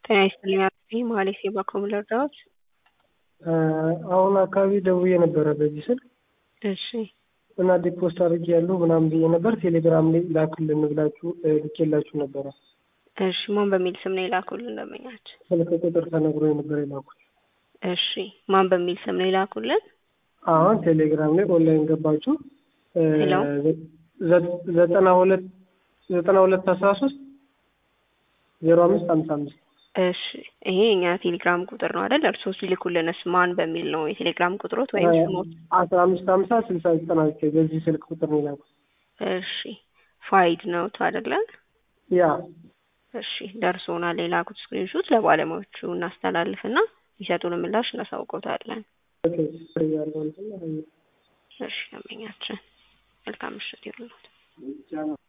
ጤና ይስጥልኝ አጥቢ መሀሌት የባኮም ልርዳዎት? አሁን አካባቢ ደውዬ ነበረ በዚህ ስልክ እሺ እና ዲፖስት አድርጌ ያለሁ ምናምን ብዬ ነበር። ቴሌግራም ላይ ላክልን ብላችሁ ልኬላችሁ ነበረ። እሺ ማን በሚል ስም ነው የላኩልን ደንበኛችን? ስልክ ቁጥር ተነግሮ የነበረ የላኩት። እሺ ማን በሚል ስም ነው የላኩልን? አሁን ቴሌግራም ላይ ኦንላይን ገባችሁ ሄሎ ዘጠና ሁለት ዘጠና ሁለት አስራ ሶስት ዜሮ አምስት ሀምሳ አምስት እሺ ይሄ የኛ ቴሌግራም ቁጥር ነው አይደል? እርስዎ ሲልኩልንስ ማን በሚል ነው የቴሌግራም ቁጥሮት ወይም ስሞት? አስራ አምስት ሀምሳ ስልሳ ዘጠና ዘጠኝ በዚህ ስልክ ቁጥር ነው የላኩት። እሺ ፋይድ ነው አይደለ? ያ እሺ ደርሶናል። የላኩት ስክሪንሾት ለባለሙያዎቹ እናስተላልፍና የሚሰጡን ምላሽ እናሳውቀውታለን። ያለው እንትን እሺ ደንበኛችን መልካም ምሽት ይሁንልዎት።